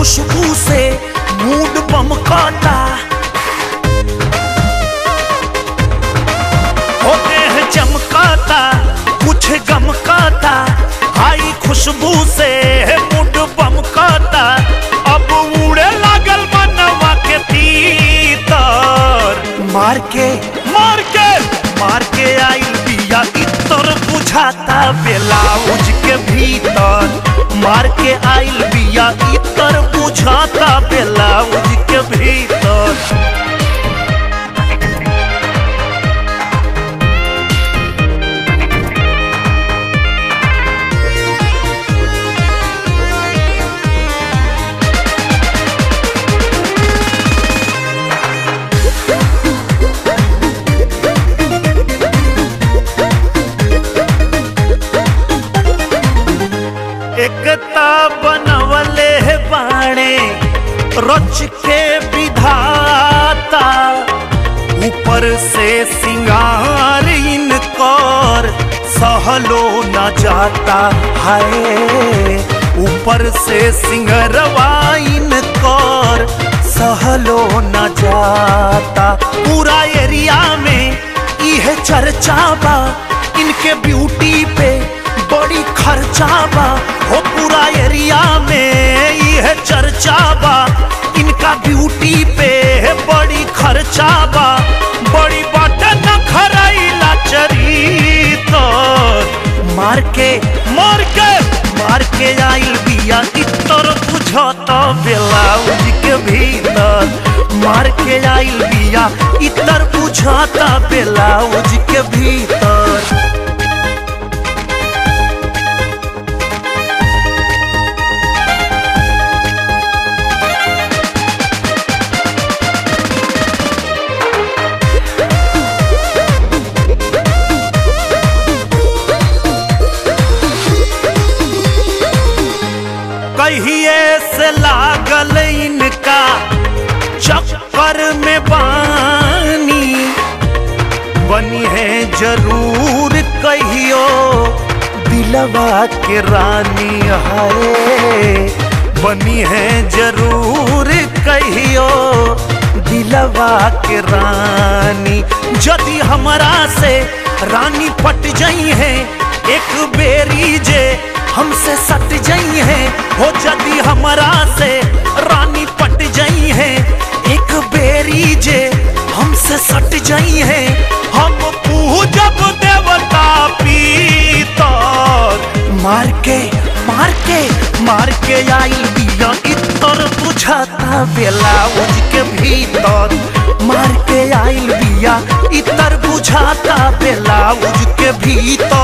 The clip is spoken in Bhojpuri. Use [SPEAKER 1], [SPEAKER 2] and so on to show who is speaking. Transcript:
[SPEAKER 1] खुशबू से मूड बमकाता होते हैं चमकाता कुछ गमकाता आई खुशबू से मूड बमकाता अब उड़े लागल मनवा के तीतर मार के मार के मार के आइल बिया इतर बुझाता ब्लाउज के भीतर मार के आइल बिया इतर बुझाता ब्लाउज के भीतर एकता बनवले है बाणे रच के विधाता ऊपर से सिंगार इनकर सहलो न जाता है ऊपर से सिंगरवा इनकर सहलो न जाता पूरा एरिया में इहे चर्चा बा इनके ब्यूटी पे बड़ी खर्चा बा हो पूरा एरिया में यह चर्चा बा इनका ब्यूटी पे बड़ी खर्चा बा बड़ी बात न खराइला चरी तो मार के मार के मार के आइल बिया इतर बुझत ब्लाउज के भीतर मार के आइल बिया इतर बुझत ब्लाउज के भीतर कहिए से लागल इनका चक्कर में बानी बनी है जरूर कहियो दिलवा के रानी है बनी है जरूर कहियो दिलवा के रानी यदि हमरा से रानी पट जाई है एक बेरी जे हमसे सट जाई है हो यदि हमरा से रानी पट जाई है एक बेरी जे हमसे सट जाई है हम पूजब देवता पीतर मार के मार के मार के आई बिया इतर बुझाता ब्लाउज के भीतर मार के आइल बिया इतर बुझाता ब्लाउज के भीतर